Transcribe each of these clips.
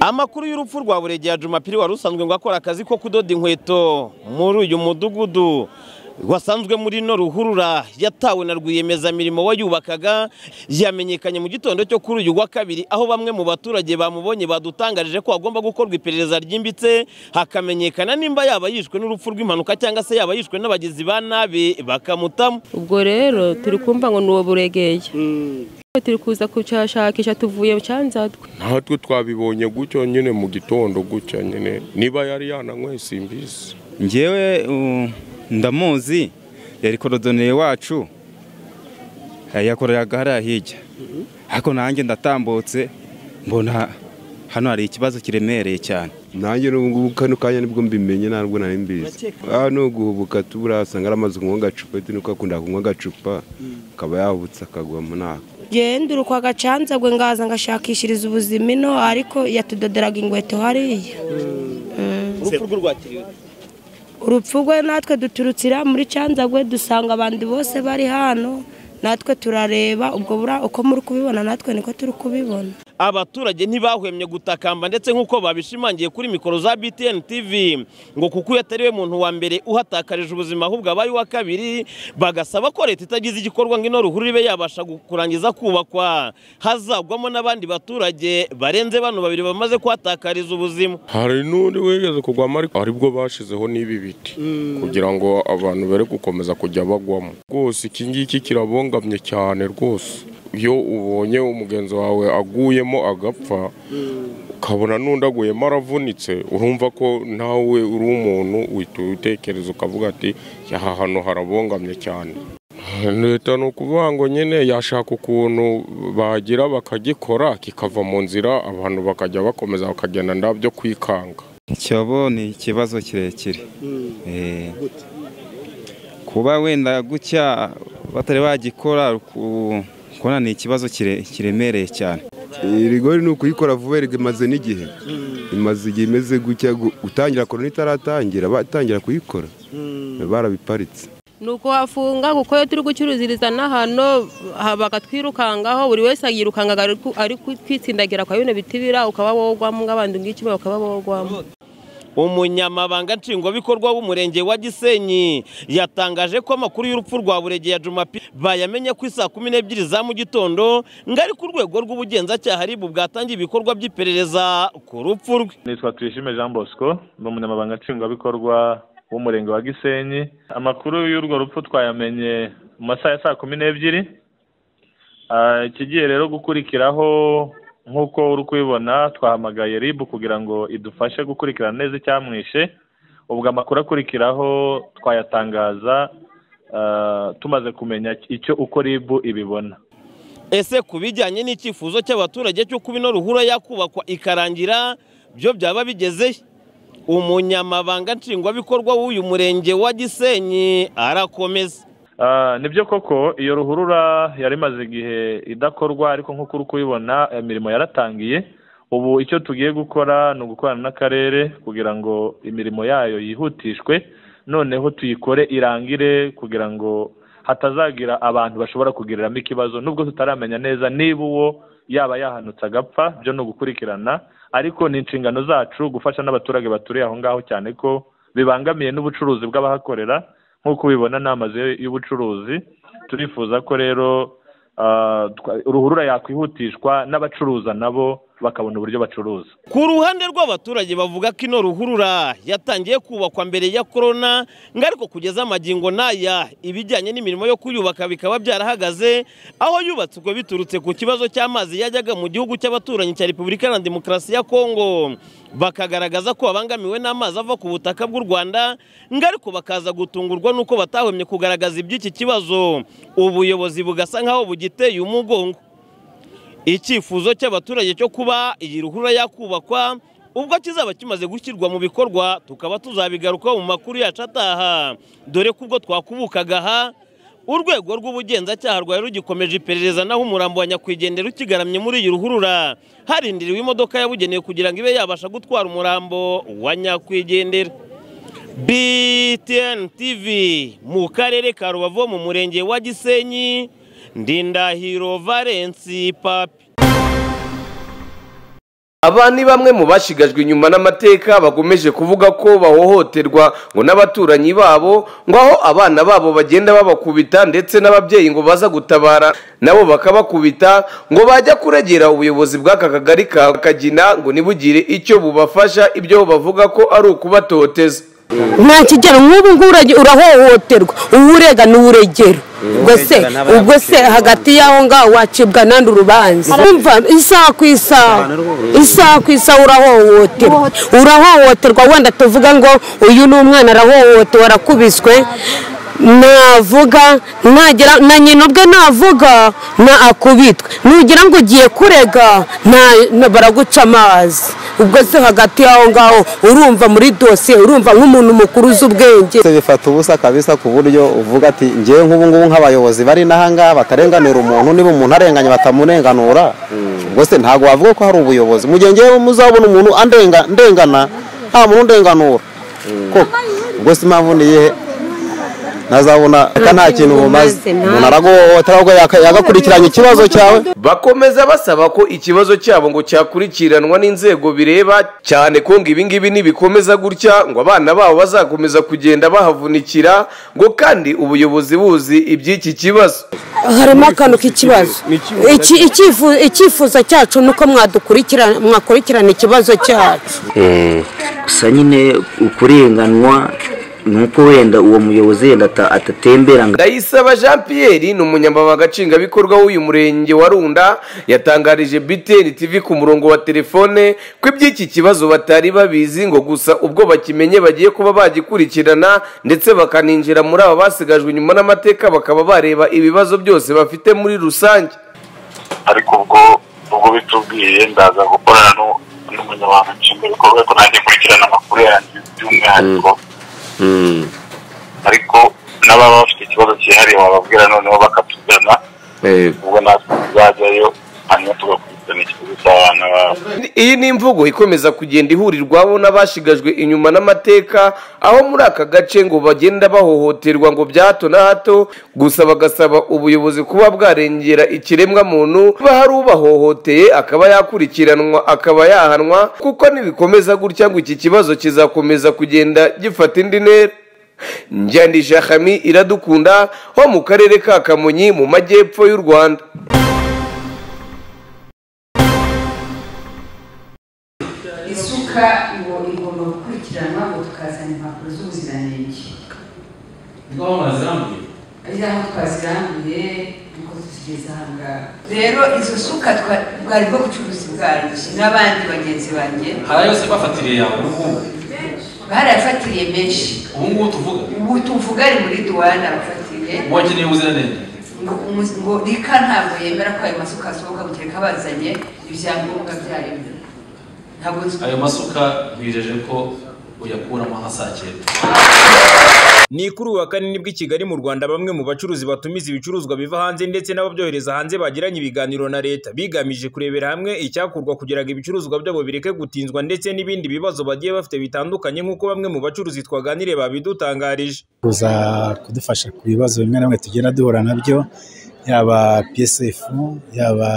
amakuru y'urupfu rwa buregeya jumapiri wari usanzwe ngo akora akazi ko kudoda inkweto muri uyu mudugudu wasanzwe muri ino ruhurura yatawe na rwiyemezamirimo wayubakaga yamenyekanye mu gitondo cyo kuri uyu wa kabiri aho bamwe mu baturage bamubonye badutangarije ko hagomba gukorwa iperereza ryimbitse hakamenyekana nimba yaba yishwe n'urupfu rw'impanuka cyangwa se yaba yishwe n'abagizi ba nabi bakamutamo ubwo rero turi kumva ngo ni uwo buregeye turi kuza kucyashakisha tuvuye cyanzatwe natwe twabibonye gutyo nyine mu gitondo gutya nyine niba yari yananyweye simbizi ngewe uh, ndamuzi yari korodoneri wacu yakoreraga hariya hirya ariko nanjye ndatambutse mbona hano hari ikibazo kiremereye cyane nanjye n'ubu kano kanya nibwo mbimenye ntabwo nari mbizi hano guhubuka tubura asanga aramaze kunywa agacupa bitewe nuko akunda kunywa agacupa akaba yahubutse akagwa mu naka gendurukwa agacanza gwe ngaza ngashakishiriza ubuzima ino ariko yatudoderaga ingweto hariya urupfu rw'urwatiriwe urupfu rwe natwe duturukira muri canza gwe dusanga abandi bose bari hano natwe turareba ubwo bura uko muri kubibona natwe niko turi kubibona abaturage ntibahwemye gutakamba ndetse nk'uko babishimangiye kuri mikoro za btn tv ngo kuko uyu atari we muntu wa mbere uhatakarije ubuzima ahubwo abaye uwa kabiri bagasaba ko leta itagize igikorwa ngo ino ruhurura ibe yabasha gu- kurangiza kubakwa hazagwamo n'abandi baturage barenze bano babiri bamaze kuhatakariza ubuzima hari n'undi wigeze kugwamo ariko aribwo bashizeho n'ibi biti kugira ngo abantu bere gukomeza kujya bagwamo rwose iki ngiki kirabongamye cyane rwose iyo ubonye umugenzi wawe aguyemo agapfa ukabona n'undi aguyemo aravunitse urumva ko nawe uri umuntu uhita utekereza ukavuga ati aha hantu harabongamye cyane leta ni ukuvuga ngo nyine yashaka ukuntu bagira bakagikora kikava mu nzira abantu bakajya bakomeza bakagenda byo kwikanga icyobo ni ikibazo kirekire Eh, kuba wenda gutya batari bagikora ku- kubona ni ikibazo kire- kiremereye cyane Iyi rigori ni ukuyikora vuba erega imaze n'igihe imaze igihe imeze gutya gu- gutangira korona itaratangira batangira kuyikora barabiparitse ni uko wafunga kuko iyo turi gucururiziriza n'ahantu ha- bagatwirukangaho buri wese yirukangaga ari ku- ari ku- kwitsindagira kwa bino biti bira ukaba wogwamo nk'abandi ngiki bakaba bogwamo umunyamabanga nshingwabikorwa w'umurenge wa gisenyi yatangaje ko amakuru y'urupfu rwa buregeya jumapiri bayamenye ku isaa kumi n'ebyiri za mu gitondo ngo ari ku rwego rw'ubugenzacyaha ribu bwatangiye ibikorwa by'iperereza ku rupfu rwe nitwa tuyishime jean bosco ni umunyamabanga nshingwabikorwa w'umurenge wa gisenyi amakuru y'urwo rupfu twayamenye mu masaha ya saa kumi n'ebyiri Ah, ikigiye rero gukurikiraho nk'uko uri kubibona twahamagaye rib kugira ngo idufashe gukurikirana neza icyamwishe ubwo amakuru akurikiraho twayatangaza ah, tumaze kumenya icyo uko rib ibibona ese ku bijyanye n'icyifuzo cy'abaturage cyo kuba ino ruhura yakubakwa ikarangira byo byaba bigezehe umunyamabanga nshingwabikorwa w'uyu murenge wa gisenyi arakomeza Ah, nibyo koko iyo ruhurura yari imaze igihe idakorwa ariko nk'uko uri kubibona imirimo yaratangiye ubu icyo tugiye gukora ni ugukorana n'akarere kugira ngo imirimo yayo yihutishwe noneho tuyikore irangire kugira ngo hatazagira abantu bashobora kugiriramo ikibazo nubwo tutaramenya neza niba uwo yaba yahanutse agapfa byo ni ugukurikirana ariko ni inshingano zacu gufasha n'abaturage baturiye aho ngaho cyane ko bibangamiye n'ubucuruzi bw'abahakorera nk'uko ubibona ni amazu y'ubucuruzi turifuza ko rero ah, twa- ruhurura yakwihutishwa n'abacuruza nabo bakabona uburyo bacuruza Ku ruhande rw'abaturage bavuga ko ino ruhurura yatangiye kubakwa mbere ya korona ngo ariko kugeza amagingo n'aya ibijyanye n'imirimo yo kuyubaka bikaba byarahagaze aho yubatswe biturutse ku kibazo cy'amazi yajyaga mu gihugu cy'abaturanyi cya Repubulika na Demokarasi ya Kongo bakagaragaza ko babangamiwe n'amazi ava ku butaka bw'u Rwanda ngo ariko bakaza gutungurwa n'uko batahwemye kugaragaza iby'iki kibazo ubuyobozi bugasa nk'aho bugiteye umugongo icyifuzo cy'abaturage cyo kuba iyi ruhurura yakubakwa ubwo kizaba kimaze gushyirwa mu bikorwa tukaba tuzabigarukaho mu makuru yacu ataha dore ko ubwo twakubukaga aha urwego rw'ubugenzacyaha rwari rugikomeje iperereza naho umurambo wa nyakwigendera ukigaramye muri iyi ruhurura harindiriwe imodoka yabugenewe kugira ngo ibe yabasha gutwara umurambo wa nyakwigendera btn tv mu karere ka rubavu mu murenge wa gisenyi ndindahiro valensi papi aba ni bamwe mu bashigajwe inyuma n'amateka bakomeje kuvuga ko bahohoterwa ngo n'abaturanyi babo ngo aho abana babo bagenda babakubita ndetse n'ababyeyi ngo baza gutabara nabo bakabakubita ngo bajya kuregera ubuyobozi bw'aka kagari ka kagina ngo ntibugire icyo bubafasha ibyo bavuga ko ari ukubatoteza nta kigero nk'ubu ngubu urahohoterwa uba urega n'uregera ubwo se ubwo se hagati y'aho ngaho wacibwa n'andi urubanza wumva isaha ku isaha isaha ku isaha urahohoterwa urahohoterwa wenda tuvuga ngo uyu ni umwana arahohotewe arakubiswe navuga nagera na nyina ubwe navuga na akubitwe nugira ngo ugiye kurega nta baraguca amazi ubwo se hagati y'aho ngaho urumva muri dosiye urumva nk'umuntu mukuru uzi ubwenge bifata ubusa kabisa ku buryo uvuga ati ngewe nk'ubu ngubu nk'abayobozi bari n'ahangaha batarenganura umuntu niba umuntu arenganye batamurenganura ubwo se ntabwo wavuga ko hari ubuyobozi mu gihe ngewe muzabona umuntu ndengana nta muntu undenganura koko ubwo se impamvu ni iyihe ntazabona reka nta kintu bumaze umuntu araguhohotera ahubwo yagakurikiranya ikibazo cyawe bakomeza basaba ko ikibazo cyabo ngo cyakurikiranwa n'inzego bireba cyane ko ngo ibingibi nibikomeza gutya ngo abana babo bazakomeza kugenda bahavunikira ngo kandi ubuyobozi buzi iby'iki kibazo harimo akantu k'ikibazo Iki- icyifu- icyifuzo cyacu ni uko mwadukurikirana mwakurikirana ikibazo cyacu Eh, gusa nyine ukurenganwa ni uko wenda uwo muyobozi yenda ata- atatembera ngo ndayisaba jean pierre ni umunyamabanga nshingwabikorwa w'uyu murenge wa runda yatangarije btn tv ku murongo wa telefone ko iby'iki kibazo batari babizi ngo gusa ubwo bakimenye bagiye kuba bagikurikirana ndetse bakaninjira muri aba basigajwe inyuma n'amateka bakaba bareba ibibazo byose bafite muri rusange ariko ubwo ubwo bitubwiye ndaza gukorana nu- n'umunyamabanga nshingwabikorwa ariko nanjye nkurikirana amakuru yanjye by'umwihariko ariko n'ababa bafite ikibazo cyihariye wababwira noneho bakatugana ubwo natwe tuzajyayo hanyuma tugakurikirana ikibazo cy'abana babo iyi ni imvugo ikomeza kugenda ihurirwaho n'abashigajwe inyuma n'amateka aho muri aka gace ngo bagenda bahohoterwa ngo bya hato na hato gusa bagasaba ubuyobozi kuba bwarengera ikiremwa muntu kuba hari ubahohoteye akaba yakurikiranwa akaba yahanwa kuko nibikomeza gutya ngo iki kibazo kizakomeza kugenda gifata indi ntera njyandisha hami iradukunda ho mu karere ka kamonyi mu majyepfo y'u rwanda isuka iwo- igomba gukurikiranwa ngo tukazana impapuro z'ubuziranenge Igual uma Zambia. ari aho twaziranguye nuko tuzigeze aha ngaha rero izo suka twa- bwari bwo bucuruzi bwanjye n'abandi bagenzi banjye Harayo yose bafatiriye yawe ubu ngubu. barayafatiriye menshi Ubu ngubu tuvuga. ubu tuvuga ari muri duwana bafatiriye Wakeneye ubuziranenge. ngo umu- ngo rika ntabwo yemera ko ayo masuka asohoka mu gihe kabazanye ibyangombwa byayo ntabwo nzi- Ayo masuka bijeje ko uyakuramo nka saa cyenda. Ni kuri uwa kane nibwo i Kigali mu Rwanda bamwe mu bacuruzi batumiza ibicuruzwa biva hanze ndetse n'ababyohereza hanze bagiranye ibiganiro na leta bigamije kurebera hamwe icyakurwa kugira ngo ibicuruzwa byabo bireke gutinzwa ndetse n'ibindi bibazo bagiye bafite bitandukanye nk'uko bamwe mu bacuruzi twaganiriye babidutangarije. kuza kudufasha ku bibazo bimwe na bimwe tugenda duhura nabyo yaba psf yaba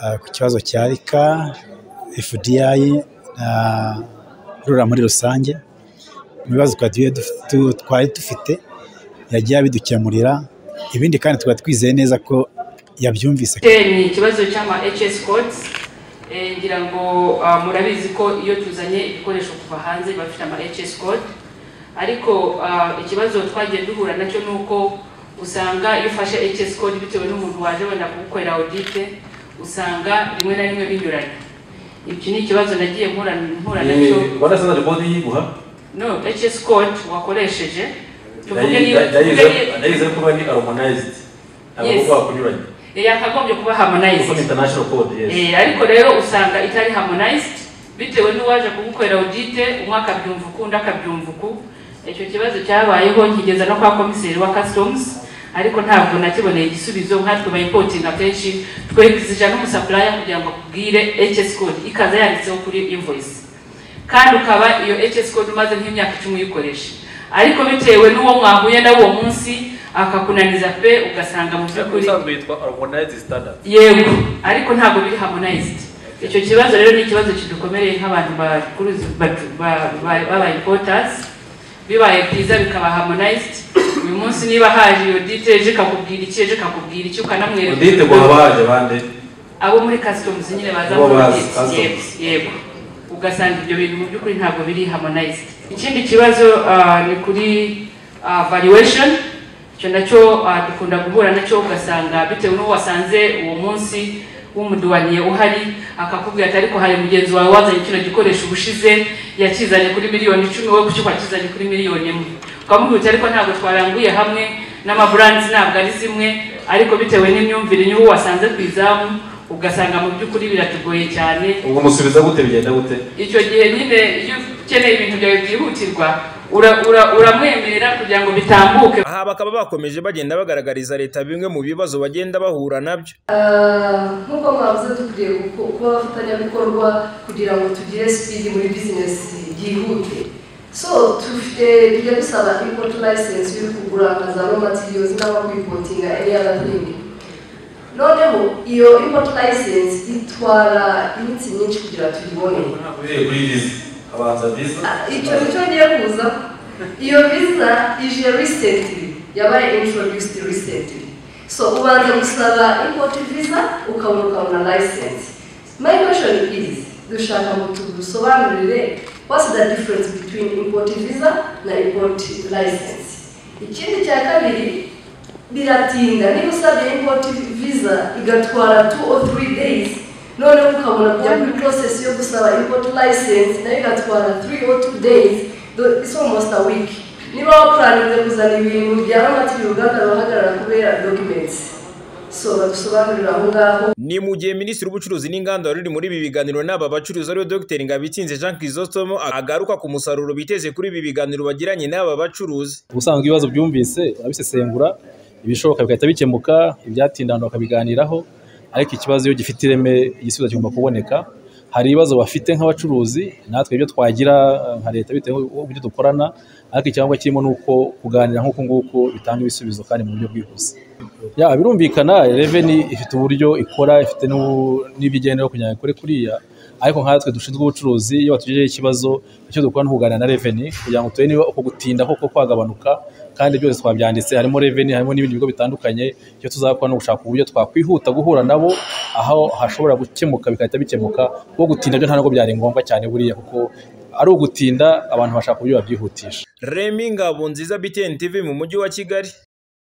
ah, ku kibazo cya rika fdi na rura muri rusange mu bibazo twari tugiye duf- tu- twari dufite yagiye abidukemurira ibindi kandi tukaba twizeye neza ko yabyumvise ni ikibazo cy'ama hs codes Eh, ngira ngo ah, murabizi ko iyo tuzanye ibikoresho kuva hanze biba bifite ama hs code ariko ah, ikibazo twagiye duhura nacyo ni uko usanga iyo ufashe hs code bitewe n'umuntu waje wenda kugukorera audit usanga rimwe na rimwe binyuranye iki ni ikibazo nagiye mpura mpura nacyo warasanze ribodi yiguha? no hs code wakoresheje tuvuge niba tuvuge niba- Ndayize ko bari harmonized. Yes. Abo kunyuranye. Eh, yakagombye kuba harmonized Kuko ni international code, yes. Eh, ariko rero usanga itari harmonized bitewe n'uwaje kugukorera audite umwe akabyumva uku undi akabyumva uku icyo kibazo cyabayeho nkigeza no kwa komiseri wa customs ariko ntabwo nakiboneye igisubizo nkatwe bayipotinga kenshi twerekizija n'umusaplaya kugira ngo akubwire hs code ikaza yanditseho kuri invoice kandi ukaba iyo hs code umaze nk'imyaka icumi uyikoresha ariko bitewe n'uwo mwahuye nawe uwo munsi akakunaniza pe ugasanga mu by'ukuri Ubusanzwe yitwa harmonized standard. yego ariko ntabwo biri harmonized icyo kibazo rero ni ikibazo kidukomereye nk'abantu bacuruza bacu- ba- ba- baba importers bibaye byiza bikaba harmonized uyu munsi niba haje iyo dite ejo ikakubwira iki ejo ikakubwira iki ukanamwereka odite ngo haba haje bande abo muri customs nyine baza Bo muri bazi audit, customs. yego yego ugasanga ibyo bintu mu by'ukuri ntabwo biri harmonized ikindi kibazo ah, ni kuri ah, valuation icyo nacyo ah, dukunda guhura nacyo ugasanga bitewe n'uwo wasanze uwo munsi w'umuduwaniye uhari akakubwira ati ariko hari mugenzi wawe wazanye kino gikoresho ubushize yakizanye kuri miliyoni icumi wowe kuki wakizanye kuri miliyoni imwe ukamubwira uti ariko ntabwo twaranguye hamwe n'amaburandizi ntabwo ari zimwe ariko bitewe n'imyumvire niho wasanze ku izamu ugasanga mu by'ukuri biratugoye cyane ubwo musubiza gute bigenda gute icyo gihe nyine iyo ukeneye ibintu byawe byihutirwa ura- ura- uramwemerera kugira ngo bitambuke aha bakaba bakomeje bagenda bagaragariza leta bimwe mu bibazo bagenda bahura nabyo Ah, nk'uko mwavuze dukwiye guko- kuba abafatanyabikorwa kugira ngo tugire sipidi muri bizinesi byihute so dufite bijya dusaba import license yo kugura za raw materials n'aba kwipotinga any other thing noneho iyo import license itwara iminsi myinshi kugira tuyibone uhereye kuri visa abanza visa icyo nicyo ngiye kuza iyo visa ije recently yabaye introduced recently so ubanza gusaba import visa ukabona ukabona license my question is dushaka ngo tudusobanurire what's the difference between import visa na import license ikindi cya kabiri biratinda niba usabye import visa igatwara two or three days noneho ukabona kujya muri process yo gusaba import license nayo igatwara three or two days tho- it's almost a week niba wapuraninze kuzana ibintu byaba matiri uruganda ruhagarara kubera documents so badusobanurira aho ngaho ni mu gihe minisitiri w'ubucuruzi n'inganda wari uri muri ibi biganiro n'aba bacuruzi ariwe dr ngabitsinze jean crisostomo agaruka ku musaruro biteze kuri ibi biganiro bagiranye n'aba bacuruzi ubusanzwe ibibazo byumvise abisesengura ibishoboka bigahita bikemuka ibyatinda abantu bakabiganiraho ariko ikibazo iyo gifite ireme igisubizo kigomba kuboneka hari ibibazo bafite nk'abacuruzi natwe ibyo twagira eh, nka leta bitewe n'uburyo dukorana ariko icyangombwa kirimo ni uko kuganira nk'uku nguku bitanga ibisubizo kandi mu buryo bwihuse ya birumvikana reveni ifite uburyo ikora ifite n'u- n'ibigendera kugira ngo ikore kuriya ariko nkatwe dushinzwe ubucuruzi iyo batugejejeho ikibazo icyo dukora ni ukuganira na reveni kugira ngo turebe niba uko gutinda koko kwagabanuka kandi byose twabyanditse harimo reveni harimo n'ibindi bigo bitandukanye icyo tuzakora ni ugushaka uburyo twakwihuta guhura nabo aho hashobora gukemuka bigahita bikemuka kuko gutinda byo nta nubwo byari ngombwa cyane buriya kuko ari ugutinda abantu bashaka uburyo babyihutisha remi ngabonziza btn tv mu mujyi wa kigali